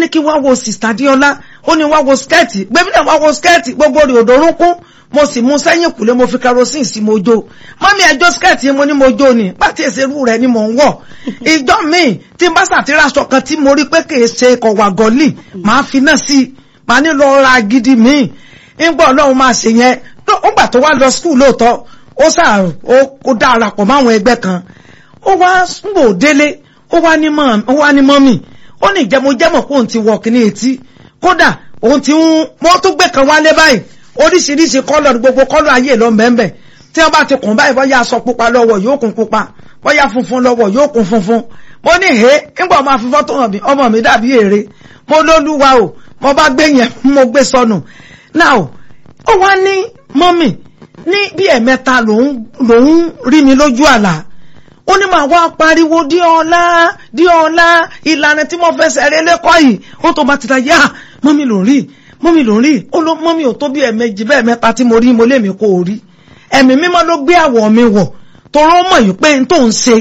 ní kí wá wo sista diola ó ní wá wo skẹ́ẹ̀tì gbẹ́mí náà wá wo skẹ́ẹ̀tì gbogbo rẹ̀ òdòrúnkún mo sì mú sẹ́yìn kùlé mo fi kerosene sí mo jó mọ́mí ẹjọ́ skẹ́ẹ̀tì yẹn mo ní mo jó ni pàtí èsèrú rẹ̀ ni mò ń wọ̀ ìjọ míì tí n bá sàtìrà aṣọ kan tí mo rí pé kì í ṣe kọ̀wà gọ́ọ̀lì màá fi náà sí i màá ní lọ ra gidi míì ńgbọ́ ọlọ́run máa ṣe yẹn ó gbà tó wá lọ skul lóòótọ́ ó sà ó dára pọ̀ máwọn ẹgbẹ́ kan ó wá gbò délé ó wá ní mọ́mì ó ní ìjẹmọ́jẹmọ́ pé òun ti wọ̀ kíní etí kódà òun ti ń wọ́n tó gbé kan wálé báyìí oríṣiríṣi kọ́lọ̀ gbogbo kọ́lọ̀ ayé lọ mẹ́mbẹ̀ tí wọ́n bá ti kùn báyìí bọ́yá aṣọ pupa lọ́wọ́ yóò kún pupa bọ́yá funfun lọ́wọ́ yóò kún funfun mo ní he nígbà máa fi fọ́tò hàn mí ọmọ mi dàbí èrè mo lólúwa o mo bá gbé yẹn mo gbé sọnù now ó wá ní mọ́mì ní bí ẹ̀mẹ́ta lòún rí mi lójú àlá ó ní màá wá pariwo dí ọlá dí ọlá ìlànà tí mo fẹsẹ̀ rẹ lẹ́kọ̀ọ́ yìí ó tó bá ti ta yá mọ́mì ló ń rí mọ́mì ló ń rí ó ló mọ́mì ò tó bí ẹ̀mẹ́jì bẹ́ẹ̀ mẹ́ta tí mo rí mo lé mi kó o rí ẹ̀mí mímọ́ ló gbé àwọ̀ mi wọ̀ torọ́ mọ̀ yìí pé n tó ń ṣe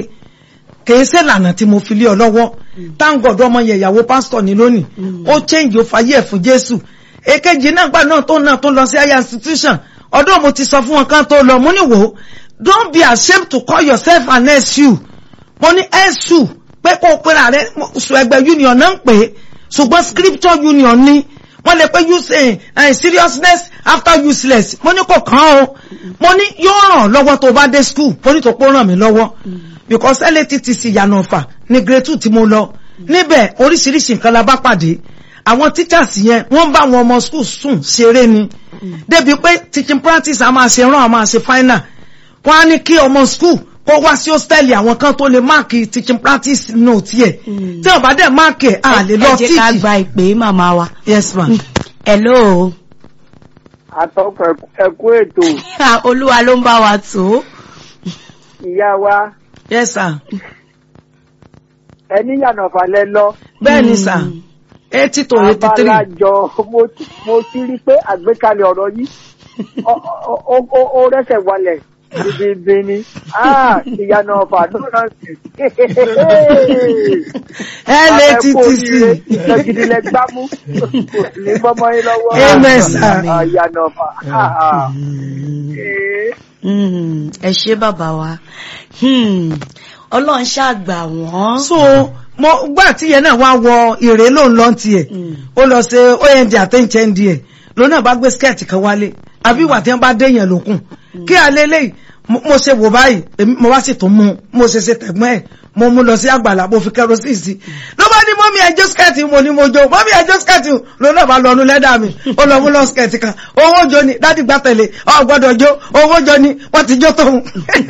kìí ṣe lànà tí mo fi lé ọ lọ́wọ́ táǹgọ̀dọ̀ ọmọ yẹn ìyàwó pásítọ̀ ní lónìí ó change ó fàyè ẹ̀ fún Jésù èkejì náà gbà náà tó náà tó lọ sí higher institution ọdún mo ti sọ fún wọn kan tó lọ mo ní wò ó don't be ashamed to call yourself an SU mo ní SU pé kó o pera rẹ sùn ẹgbẹ́ union náà ń pè é ṣùgbọ́n scripture union ni wọ́n lè pé use uh, seriousness after useless mo ní kò kàn ó mo ní yóò ràn lọ́wọ́ tó bá dé school mo ní tó pọ́ ràn mí lọ́wọ́ because LATTC yànnà ọ̀fà ní grade two tí mo lọ níbẹ̀ oríṣiríṣi nǹkan la bá pàdé àwọn teachers yẹn wọ́n bá àwọn ọmọ school sùn ṣeré ni débi pé teaching practice a máa ṣe rán a máa ṣe final wọ́n á ní kí ọmọ school kó wá sí hostel àwọn kan tó lè máàkì teaching practice note yẹ tí wọ́n bá dẹ̀ máàkì ẹ̀ à lè lọ ẹ jẹ́ ká tíìkì. gba ìpè màmá wa. yes ma. hello. àtọkọ ẹkú ètò olúwa ló ń bá wa tó. ìyá wa yes sir. ẹni yànnà falẹ lọ bẹ́ẹ̀ ni sir eighty to eighty three. abalajọ mo ti- mo ti rí pé àgbékalẹ̀ ọ̀rọ̀ yìí ọ- ọ- ọ- ó ó rẹ́sẹ̀ walẹ̀ bíbí ni Ah, ìyànà ọ̀fà lọ́nà sí. LATTC. ìjọgidilẹ gbámú kò sì ní gbọ́mọ yín lọ́wọ́. Amen, sir. Ah, ìyànà ọ̀fà. Ah, ah. Eh. Mm, ẹ ṣé bàbá wa Hmm, ọlọ́run ṣàgbà wọ́n. so mo gbà tí yẹn náà wá wọ ìrè ló ń lọ tiẹ̀ Mm. ó lọ ṣe ond àtẹ̀ǹchẹ̀ ndí ẹ̀ ló náà bá gbé skẹ́ẹ̀tì kan wálé àbí ìwà tí wọ́n bá dé yẹn lókun kí alẹ́ lẹ́yìn mo mo ṣe wò báyìí èmi- mo wá sì tún mú un mo ṣe ṣe tẹ̀gbọ́n ẹ̀ mo mú lọ sí àgbàlá mo fi kẹrosíì sí ló bá ní mọ́mí ẹjọ́ skẹ́ẹ̀tì mo ní mo jó mọ́mí ẹjọ́ skẹ́ẹ̀tì ló náà bá lọ ọdún lẹ́dà mi ó lọ mú lọ skẹ́ẹ̀tì kan owó jó ni dádì gbá tẹ̀lé ọ gbọ́dọ̀ jó owó jó ni wọ́n ti jó tóun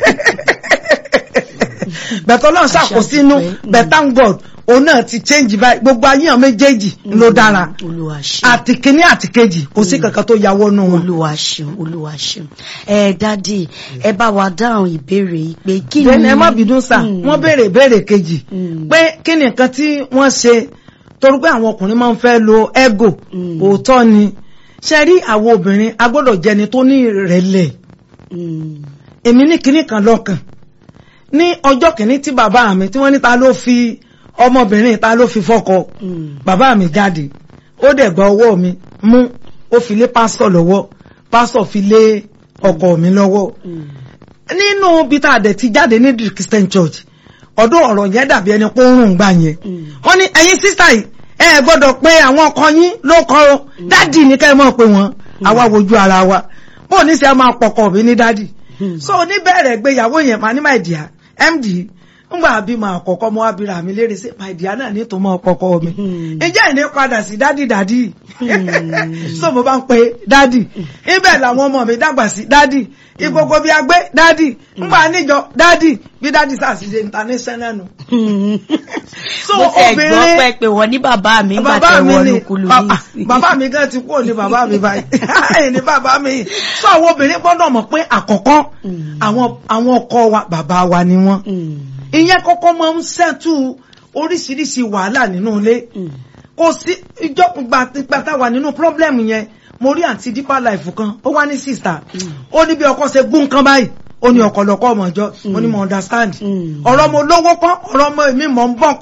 bẹ̀tọ̀ náà ṣàkóso but thank God òun náà ti change báyìí gbogbo ayéhàn méjèèjì ló dára olúwa ṣeun àti kínní àti kejì kò sí kankan tó yàwó nù wọn. olúwa ṣeun olúwa ṣeun ẹ dádì ẹ bá wa dáhùn ìbéèrè yìí pé kí ni. bẹ́ẹ̀ni ẹ má bínú sà Mm. wọ́n béèrè ìbéèrè kejì Mm. pé kí ni nǹkan tí wọ́n ṣe torí pé àwọn ọkùnrin máa ń fẹ́ lo ego Mm. òótọ́ ni ṣe rí àwọn obìnrin a gbọ́dọ̀ jẹni tó ní ìrẹ̀lẹ̀ Mm, èmi ní kinní kan lọ́kàn ní ọjọ́ kìíní tí bàbá mi tí wọ́n ní ta ló fi ọmọbìnrin ta ló fi fọ́kọ mm, bàbá mi jáde ó dẹ̀ gba ọwọ́ mi mú ó fi lé pásítọ̀ lọ́wọ́ pásítọ̀ fi lé ọkọ mi lọ́wọ́ mm. nínú bí tá a dẹ̀ ti jáde ní the Christian Church ọdún ọ̀rọ̀ yẹn dàbí ẹni pé ó ń rùn gbà yẹn Mm. wọ́n ní ẹ̀yin sísá yìí ẹ ẹ gbọ́dọ̀ pé àwọn ọkọ yín ló kọ́ ọ dádì ní ká ẹ mọ̀ pé wọ́n àwa wojú ara wa bó ní sẹ́ máa pọkọ mi ní dádì Mm. so oníbẹ̀rẹ̀ gbéyàwó yẹn máa ní my dear md ngbà bí máa kọ́kọ́ mọ́ abira mi léèrè sí my dear náà ní tó mọ́ kọ́kọ́ mi Mm. ǹjẹ́ ìní padà sí dádì dádì Mm. so mo bá ń pe dádì ibẹ̀ làwọn ọmọ mi dàgbà sí dádì ìgbogbo bí agbé dádì ngbà níjọ dádì bí dádì sàṣìṣe international nù. So, mo tẹ gbọ́ obìnrin- pẹ́ pé wọ́n ní bàbá mi ń bàbá bàtẹ́ mi wọnú ni kulu ah, ní ah, ìsìn. bàbá mi gan ti kúrò ní bàbá mi báyìí ẹ̀yìn ní bàbá mi so àwọn obìnrin gbọ́dọ̀ mọ̀ pé àkọ́kọ́ Mm. àwọn àwọn ọkọ wa bàbá wa ni wọ́n Mm, ìyẹn kọ́kọ́ máa ń ṣẹ́tù oríṣiríṣi wàhálà nínú ilé mm, kò sí ìjọ gbàtà wà nínú problem yẹn mo rí àǹtí deeper life kan ó wá ní sister ó ní bí ọkọ ṣe gún kan báyìí ó ní ọ̀kọ̀lọ̀kọ̀ ọmọ ọjọ́ mo ní mo understand Mm. ọ̀rọ̀ mo lówó kọ́ ọ̀rọ̀ ọmọ mi mọ̀ ń bọ̀ kọ́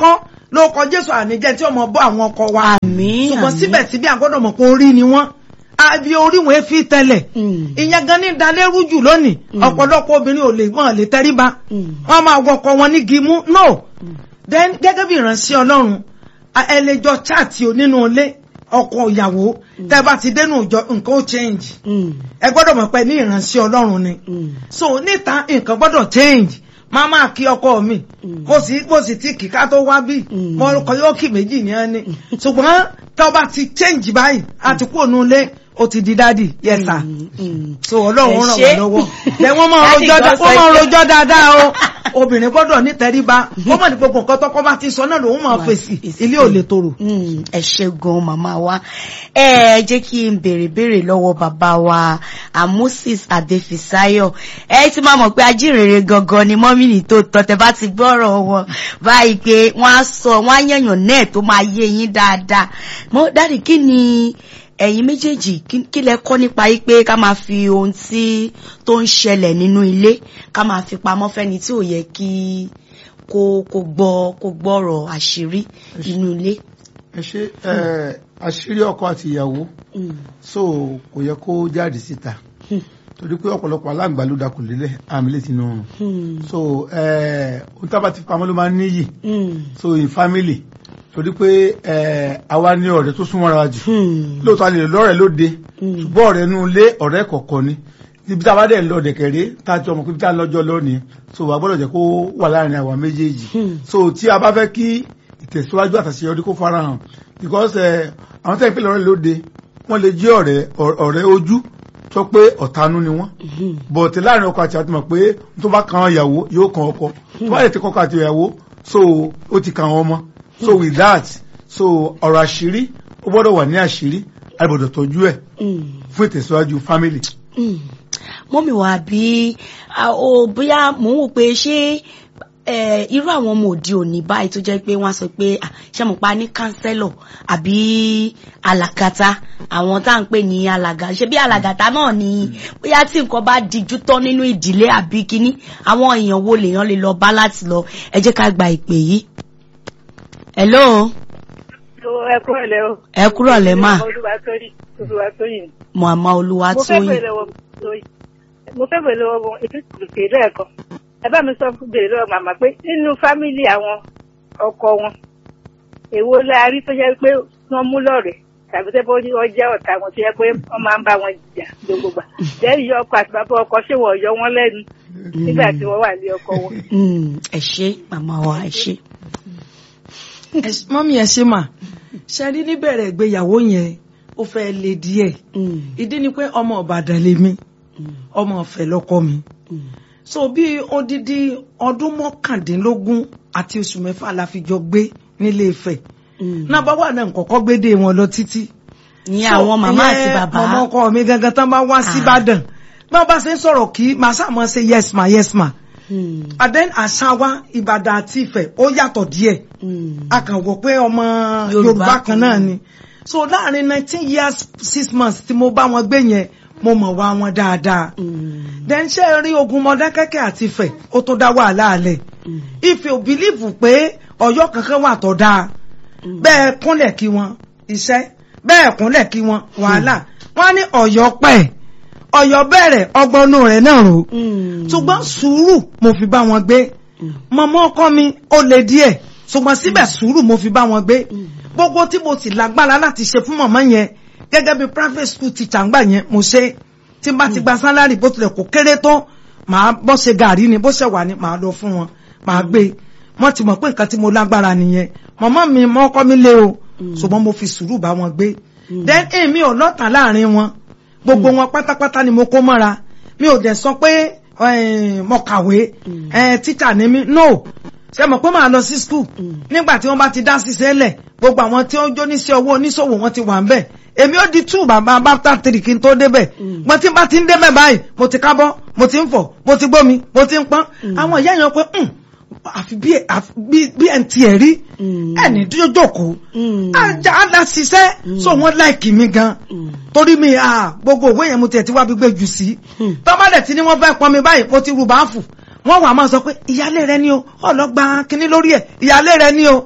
lóko jésù àníjẹ tí ọmọ bọ́ àwọn ọkọ wa àmín ṣùgbọ́n àmín. síbẹ̀síbẹ̀ àgbọ́dọ̀ mọ̀ pé orí ni wọ́n àbí orí wọn fi tẹ́lẹ̀ Mm. ìyẹn gan ní dalérú jù lónìí ọ̀pọ̀lọpọ̀ obìnrin ò lè wọ́n lè tẹríba Mm. wọ́n máa wọkọ wọn ní gimú no then gẹ́gẹ́ bí ìránṣẹ́ ọlọ́run a- ẹ lè jọ chaati o nínú ilé ọkọ ìyàwó tẹ́ bá ti dénú ìjọ nǹkan ó change Mm. ẹ gbọ́dọ̀ mọ̀ pé ní ìránṣẹ́ ọlọ́run ni Mm. so níta nǹkan gbọ́dọ̀ change máa máa kí ọkọ mi mo sì mo sì ti kìka tó wá bí Mm. mo kọ yóò kì méjì ní ẹni ṣùgbọ́n tó bá ti change báyìí a ti kúrò nulẹ̀ ó ti di dádì yes sir Mm. Mm. so ọlọ́run Ẹ ràn ṣé. wá lọ́wọ́ lẹ wọ́n máa Láti rojọ́ gbọ́ dá- sọ wọ́n máa pé- rojọ́ dáadáa o obìnrin gbọ́dọ̀ nítẹríba wọ́n mọ̀ ní gbogbo nǹkan tọ́kọ́ bá ti sọ náà lòun máa Máa fèsì fèsì. ilé ò lè tòrò. Mm, ẹ ṣé gan màmá wa ẹ jẹ́ kí n béèrè béèrè lọ́wọ́ bàbá wa amosis adefisayo ẹ ti máa mọ̀ pé ajínrere gangan ni mọ́mìnì tó tọ́ tẹ bá ti gbọ́rọ̀ wọn báyìí pé wọ́n á sọ wọ́n á yẹ̀yàn náà tó máa yé yín dáadáa mo dáàdì kí ni ẹ̀yin méjèèjì kí- kí lẹ kọ́ nípa yìí pé ká máa fi ohun tí tó ń ṣẹlẹ̀ nínú ilé ká máa fi pamọ́ fẹ́ni tí ò yẹ kí kó kó gbọ́ kó gbọ́rọ̀ àṣírí inú ilé. ẹ ṣe ẹ àṣírí ọkọ àti ìyàwó Mm. so kò yẹ kó jáde síta Hmm. torí pé ọ̀pọ̀lọpọ̀ aláǹgbá ló dakùn lélẹ̀ àmì létí inú ọrùn Hmm. so ẹ ohun tá a bá ti pamọ́ ló máa ń níyì Hmm. so in family torí pé ẹ àwa ní ọ̀rẹ́ tó súnmọ́ra wa jù Hmm. lóòótọ́ a lè lọ́rẹ̀ẹ́ lóde Hmm. ṣùgbọ́n ọ̀rẹ́ inú ilé ọ̀rẹ́ kọ̀ọ̀kan ni ibi tá a bá dẹ̀ ń lọ dẹ̀kẹ̀rẹ́ tá a jọ mọ̀ pé ibi tá a lọ́jọ́ lónìí so wà gbọ́dọ̀ jẹ́ kó wà láàrin àwa méjèèjì Hmm. so tí a bá fẹ́ kí ìtẹ̀síwájú àtàṣeyọrí kó farahàn because ẹ àwọn tẹ́ ń pè lọ́rẹ́ lóde wọ́n lè jẹ́ ọ̀rẹ́ ọ̀rẹ́ ojú sọ pé ọ̀tanú ni wọ́n Hmm. but láàrin ọkọ àti àti mọ̀ pé tó bá kan ìyàwó yóò kan ọkọ tó bá lè ti kọ́kọ́ àti ìyàwó so ó ti kan àwọn ọmọ so with that so ọ̀rọ̀ àṣírí ó gbọ́dọ̀ wà ní àṣírí a gbọ́dọ̀ tọ́jú ẹ̀ Hmm. fún ìtẹ̀síwájú family. Hmm. mọ́mì wá bí a- o bóyá mò ń wò pé ṣé eh, irú àwọn ọmọ òde òní báyìí tó jẹ́ pé wọ́n á sọ pé ah, ṣé mo pa ní kánsẹ́lọ̀ àbí alàgàtà àwọn tá à ń pè ní alàgà ṣe bí alàgàtà náà ni bóyá tí nǹkan bá dijú tán nínú ìdílé àbí kínní àwọn èèyàn wo lèèyàn lè lọ bá láti lọ ẹ jẹ́ ká gba ìpè yìí. hello ẹ kúrò lẹ o. ẹ kúrò lẹ́ mà Olúwatóyìn Olúwatóyìn. màmá mo fẹ́ Olúwatóyìn. bèrè lọ́wọ́ Tóyìn. mo fẹ́ bèrè lọ́wọ́ ìtúkùrùkè lẹ́ẹ̀kan. ẹ bá mi sọ fún bèrè lọ́wọ́ màmá pé nínú fámìlì àwọn ọkọ wọn èwo la rí tó jẹ́ pé wọ́n mú lọ́rẹ̀ẹ́ tàbí tẹ́ bó ní wọ́n jẹ́ ọ̀tá wọn tó yẹ pé wọ́n máa ń bá wọn jà gbogbo gbà. lẹ́yìn yọ ọkọ àti bàbá ọkọ ṣé wọ́n yọ wọ́n lẹ́nu nígbà tí wọ́n wà ní ọkọ wọn. Mm, ẹ ṣé màmá wa ẹ ṣé. Ẹ- mọ́mí ẹ ṣe mà ṣe rí níbẹ̀rẹ̀ ìgbéyàwó yẹn ó fẹ́ le díẹ̀ Mm, ìdí ni pé ọmọ Ìbàdàn lèmi mm, ọmọ Ọ̀fẹ́ lọ́kọ mi mm, so bí odidi ọdún mọ́kàndínlógún àti oṣù mẹ́fà la fi jọ gbé nílé Ifẹ̀ mm. náà bá wà náà kọ́kọ́ gbédè wọn lọ títí ní So, àwọn màmá àti ìyẹn bàbá. mọ̀mọ́ ọkọ mi gangan tán bá wá sí Ah. Ìbàdàn bí wọ́n bá ṣe ń sọ̀rọ̀ kí màá sàmọ́ ṣe yes ma yes ma Mm, and then àṣà wa Ìbàdàn àti Ifẹ̀ ó yàtọ̀ díẹ̀ mm, a kàn wò pé ọmọ Yorùbá Yorùbá kan kan náà náà. ni so láàrin nineteen years six months tí mo bá wọn gbé yẹn mo mọ̀ wá wọn dáadáa mm, then ṣé rí ogun Mọdákẹ́kẹ́ àti Ifẹ̀ ó tó dá wàhálà alẹ̀ mm, Ifẹ̀ ò bìlíìfù pé Ọ̀yọ́ kankan wà tó dáa mm. bẹ́ẹ̀ kúnlẹ̀ kí wọn iṣẹ́ bẹ́ẹ̀ kúnlẹ̀ kí wọn wàhálà wọ́n ní Ọ̀yọ́ pẹ̀ Ọ̀yọ́ bẹ̀rẹ̀ ọgbọ́nú rẹ̀ náà rò Mm, ṣùgbọ́n sùúrù mo fi bá wọn gbé mm, mọ̀mọ́ ọkọ mi ó le díẹ̀ ṣùgbọ́n síbẹ̀ sùúrù mo fi bá wọn gbé mm, gbogbo tí mo sì lágbára láti ṣe fún mọ̀mọ́ yẹn gẹ́gẹ́ bí private school teacher ńgbà yẹn mo ṣe tí n bá ti gba sálárì bó tilẹ̀ kó kéré tó màá bọ́ ṣe gàrí ni bó ṣe wà ní màá lọ fún wọn màá gbé wọ́n ti mọ̀ pé nǹkan tí mo lágbára nìyẹn mọ̀mọ́ mi mọ́ ọkọ mi lé o ṣùgbọ́n mo fi sùúrù bá wọn gbé then èmi ò lọ́tàn láàrin wọn gbogbo wọn pátápátá ni mo kó mọ́ra mi ò dẹ̀ sọ pé eh, mo kàwé eh, teacher ni mi no ṣe mọ̀ pé màá lọ sí school nígbà tí wọ́n bá ti dá ṣiṣẹ́ lẹ̀ gbogbo àwọn tí ó ń jó níṣẹ́ owó oníṣòwò wọn ti wà ń bẹ̀ èmi ó di two bàbá bàtà three kí n tó débẹ̀ mo ti bá ti ń débẹ̀ báyìí mo ti kábọ́ mo ti ń fọ̀ mo ti gbómi mo ti ń pọ́n àwọn ìyá yẹn pé "Hmm, àfi bí àfi bí- bí ẹ̀ ń tiẹ̀ rí Mm. ẹni tí ó jókòó Mm. ajá la ṣiṣẹ́ so wọ́n láìkì mi gan Mm. torí mi à gbogbo òwe yẹn mo tiẹ̀ ti wá gbígbé jù sí Mm. tọ́mọdé tí ni wọ́n fẹ́ pọn mi báyìí mo ti rú báàfù wọ́n wà máa sọ pé ìyálé rẹ ni o ọlọ́gba kínní lórí ẹ̀ ìyálé rẹ ni o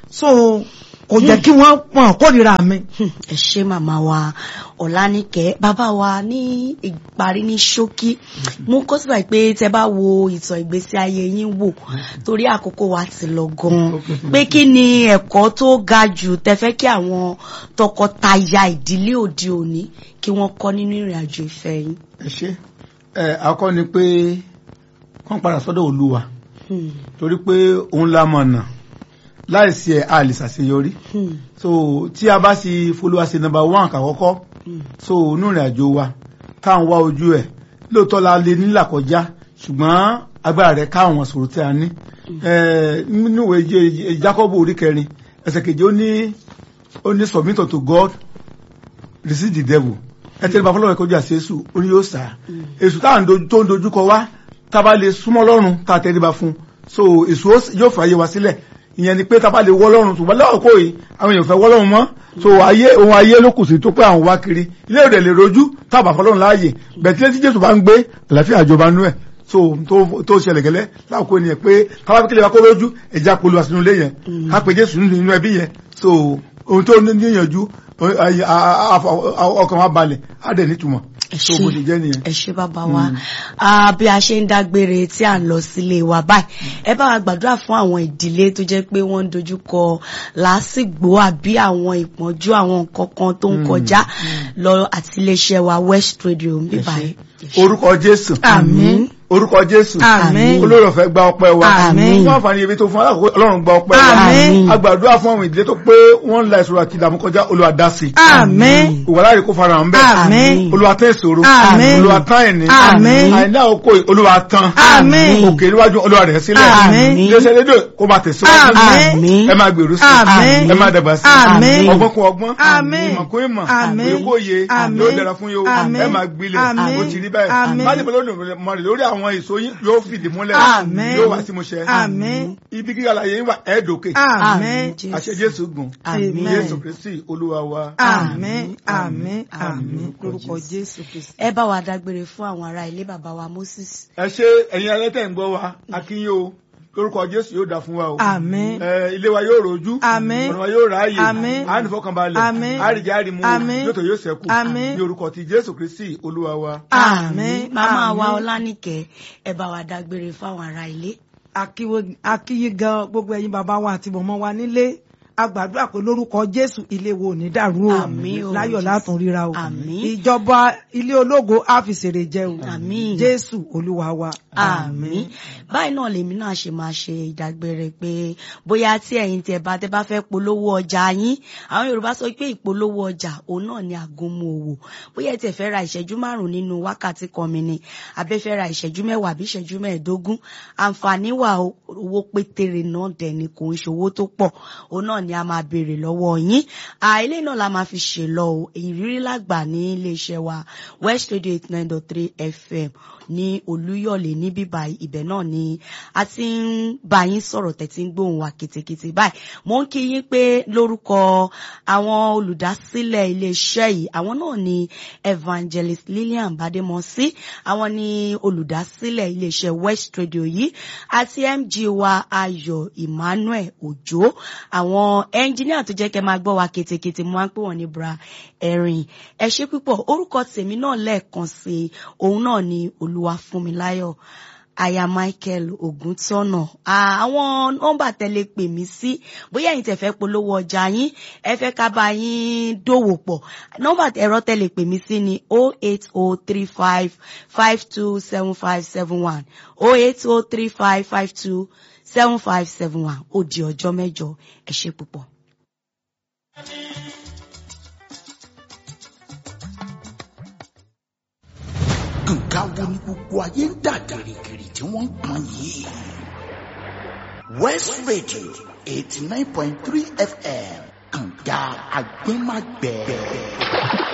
so kò jẹ́ kí wọ́n pọ̀n kórìíra mi. Hmm, ẹ ṣé màmá wa ọ̀lànìkẹ́ bàbá wa ní ìparí ní ṣókí mú kó sì báyìí pé tẹ bá wo ìtàn ìgbésí ayé yín wò torí àkókò wa ti lọ gan pé kí ni ẹ̀kọ́ tó ga jù tẹ fẹ́ kí àwọn tọkọtaya ìdílé òde òní kí wọ́n kọ́ nínú ìrìn àjò ìfẹ́ yín. ẹ ṣe ẹ àkọ́ ni pé kán padà sọ́dọ̀ olúwa Hmm, torí pé òun la mọ̀nà láìsí ẹ̀ a lè ṣàṣeyọrí hmm, so tí a bá sì folúwa ṣe number one kàkọ́kọ́ hmm. so inú ìrìn àjò wa tá à ń wá ojú ẹ̀ lóòótọ́ la lè nílà kọjá ṣùgbọ́n agbára rẹ̀ ká àwọn sòrò tí a ní Eh, nínú ìwé Jé- Jákọ́bù orí kẹrin ẹsẹ̀ kejì ó ní ó ní submit unto God resist the devil ẹ tẹ́lẹ̀ bá fọlọ́wọ́ ẹ̀kọ́ jà sí èṣù ó ní yóò sá èṣù táà ń dojú- tó ń dojú kọ wá tá a bá lè súnmọ́ lọ́rùn tá a tẹ́lẹ̀ bá fún so èṣù ó sì- yóò fààyè wa sílẹ̀ ìyẹn ni pé tá a bá lè wọ́ lọ́rùn ṣùgbọ́n lọ́wọ́ kò yìí àwọn èèyàn fẹ́ wọ́ lọ́rùn mọ́ so ayé ohun ayé ló kù sí tó pé àwọn wá kiri ilé ìrẹ̀ lè rojú tá a bá fọlọ́run láàyè bẹ̀tílẹ̀ tí Jésù bá ń gbé àlàáfíà ìjọba nú ẹ̀ so tó tó ṣẹlẹ̀ gẹ́lẹ́ láàkó ni ẹ̀ pé káwá kílẹ̀ wa kó lójú ẹ̀já polówó sínú ilé yẹn ká pe Jésù nínú inú ẹbí yẹn so ohun tó ní níyànjú ọ- a- a- a- ọkàn wa balẹ̀ á dẹ̀ nítumọ̀ ẹ so bó ṣe jẹ́ nìyẹn. ẹ ṣé bàbá wa Ah, bí a ṣe ń dágbére tí à ń lọ sílé wa báyìí ẹ bá wa gbàdúrà fún àwọn ìdílé tó jẹ́ pé wọ́n ń dojúkọ làásìgbò àbí àwọn ìpọ́njú àwọn nǹkan kan tó ń kọjá lọ àti iléeṣẹ́ wa West Radio ń bí báyìí. orúkọ Jésù Àmín. orúkọ Jésù Àmín. olórí ọ̀fẹ́ gba ọpẹ́ wa Àmín. fún àǹfààní ibi tó fún alákòókò Ọlọ́run gba ọpẹ́ wa Àmín. a gbàdúrà fún àwọn ìdílé tó pé wọ́n ń la ìṣòro àti ìdààmú kọjá Olúwa dá sí Àmín. ìwàlárí kó fara hàn bẹ́ẹ̀ Àmín. Olúwa tán ìṣòro Àmín. Olúwa tán ẹ̀ní Àmín. àìní àkókò yìí, Olúwa tán Àmín. òkè níwájú Olúwa rẹ̀ sílẹ̀ Àmín. iléeṣẹ́ rédíò kó máa tẹ̀síwájú Àmín. ẹ máa gbèrú sí Àmín. ẹ máa dàgbà sí Àmín. ọgbọ́n kún ọgbọ́n Àmín. ìmọ̀ kún ìmọ̀ Àmín. òye kún òye Àmín. yóò dára fún yóò Àmín. ẹ máa gbilẹ̀ Àmín. ó ti rí báyìí Àmín. má dìbò lónìí lórí àwọn èso yín yóò fìdí múlẹ̀ Àmín. yóò wá sí mo ṣe Àmín. ibi gíga láyé yín wà ẹ̀ẹ́dọ̀kẹ́ Àmín. àṣẹ Jésù gùn Àmín. Jésù Kristi Olúwa wa. Àmín. Àmín. Àmín. Lórúkọ Jésù Kristi. ẹ bá wa dágbére fún àwọn ará ilé bàbá wa Moses. ẹ ṣe ẹ̀yin ẹlẹ́tẹ̀ ń gbọ́ wa akínyó o lórúkọ Jésù yóò dà fún wa o. Àmín. Ẹ, ilé wa yóò rojú Àmín. ọ̀nà wa yóò ráàyè Àmín. à ní fọkànbalẹ̀ Àmín. àríjẹ àrímú Àmín. yóò tó yóò ṣẹ́kù Àmín. ní orúkọ ti Jésù Kristi Olúwa wa. Àmín. màmá wa Àmín. Ọlánìkẹ́ ẹ bá wa dágbére fún àwọn ará ilé. Akíwo- akíyí gan gbogbo ẹ̀yin bàbá wa àti mọ̀mọ́ wa nílé a gbàdúrà pé lórúkọ Jésù ilé wo ò ní dàrú o Àmín o, láyọ̀ Jésù. látún ríra o Àmín. ìjọba ilé ológo á fi ṣèrè jẹ o Àmín. Jésù Olúwa wa àmín báyìí náà lèmi náà ṣe máa ṣe ìdágbére pé bóyá tí ẹ̀yin tí ẹ bá tẹ́ bá fẹ́ polówó ọjà yín àwọn Yorùbá sọ pé ìpolówó ọjà òun náà ni àgúnmu òwò bóyá ẹ tẹ́ fẹ́ ra ìṣẹ́jú márùn nínú wákàtí kan mi ni abẹ́ fẹ́ ra ìṣẹ́jú mẹ́wàá àbí ìṣẹ́jú mẹ́ẹ̀ẹ́dógún àǹfààní wà o, owó pétéré náà dẹ̀ ni kò ń ṣe owó tó pọ̀ òun náà ni a máa béèrè lọ́wọ́ yín àìlè náà la máa fi ṣe lọ o ìrírí lágbà ní iléeṣẹ́ wa West Radio eight nine dot three FM ní Olúyọ̀lé ní bíbá ibẹ̀ náà ni a ti ń bá yín sọ̀rọ̀ tẹ̀tí ń gbóhùn wa kìtìkìtì báyìí mo ń kí yín pé lórúkọ àwọn olùdásílẹ̀ iléeṣẹ́ yìí àwọn náà ni Evangelist Lillian Bademosi àwọn ni olùdásílẹ̀ iléeṣẹ́ West Radio yìí àti MG wa Ayọ̀ Emmanuel Òjó àwọn ẹnjíníà tó jẹ́ kẹ́ máa gbọ́ wa kìtìkìtì mo máa ń pè wọ́n ní bra ẹ̀rìn ẹ ṣé púpọ̀ orúkọ tèmi náà lẹ́ẹ̀kan sí i òun náà ni Olúwafúnmiláyọ̀ aya Michael Ògúntọ́nà àwọn nọ́mbà tẹ́lẹ̀ pè mí sí bóyá ẹ̀yin tẹ́ fẹ́ polówó ọjà yín ẹ fẹ́ ká bá yín dòwò pọ̀ nọ́mbà ẹ̀rọ tẹ́lẹ̀ pè mí sí ni o eight o three five five two seven five seven one o eight o three five five two seven five seven one ó di ọjọ́ mẹ́jọ ẹ ṣé púpọ̀. nǹkan wo ni gbogbo ayé ń dà gìrìgìrì tí wọ́n ń pọn yìí. West Radio eighty nine point three FM kànga agbẹ́magbẹ́.